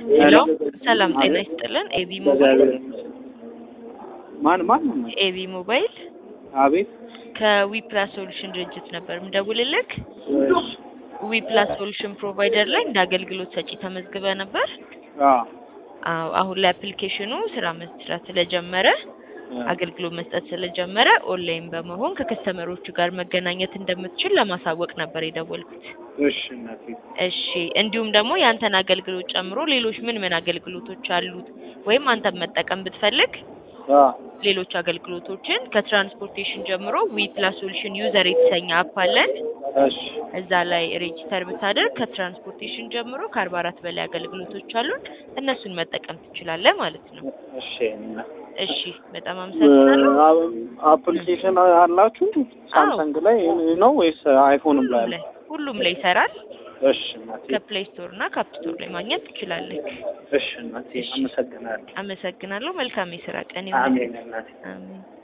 ሄሎ ሰላም ጤና ይስጥልን። ኤቢ ሞባይል ማን ማን? ኤቢ ሞባይል አቤት። ከዊፕላስ ሶሉሽን ድርጅት ነበር ምደውልልክ። ዊፕላስ ሶሉሽን ፕሮቫይደር ላይ እንደ አገልግሎት ሰጪ ተመዝግበ ነበር። አዎ አዎ አሁን ላይ አፕሊኬሽኑ ስራ መስራት ስለጀመረ አገልግሎት መስጠት ስለጀመረ ኦንላይን በመሆን ከከስተመሮቹ ጋር መገናኘት እንደምትችል ለማሳወቅ ነበር የደወልኩት። እሺ እናቴ። እሺ እንዲሁም ደግሞ ያንተን አገልግሎት ጨምሮ ሌሎች ምን ምን አገልግሎቶች አሉት ወይም አንተን መጠቀም ብትፈልግ አዎ ሌሎች አገልግሎቶችን ከትራንስፖርቴሽን ጀምሮ ዊ ፕላስ ሶሉሽን ዩዘር የተሰኘ አፕ አለን። እሺ እዛ ላይ ሬጂስተር ብታደርግ ከትራንስፖርቴሽን ጀምሮ ከአርባ አራት በላይ አገልግሎቶች አሉን። እነሱን መጠቀም ትችላለህ ማለት ነው። እሺ እናቴ። እሺ በጣም አመሰግናለሁ። አፕሊኬሽን አላችሁ ሳምሰንግ ላይ ነው ወይስ አይፎንም ላይ ሁሉም አለ? ላይ ሁሉም ላይ ይሰራል። እሺ እናቴ። ከፕሌይ ስቶር እና ከአፕ ስቶር ላይ ማግኘት ትችላለህ። እሺ እናቴ። አመሰግናለሁ። አመሰግናለሁ። መልካም የስራ ቀን ይሁን። አሜን እናቴ። አሜን።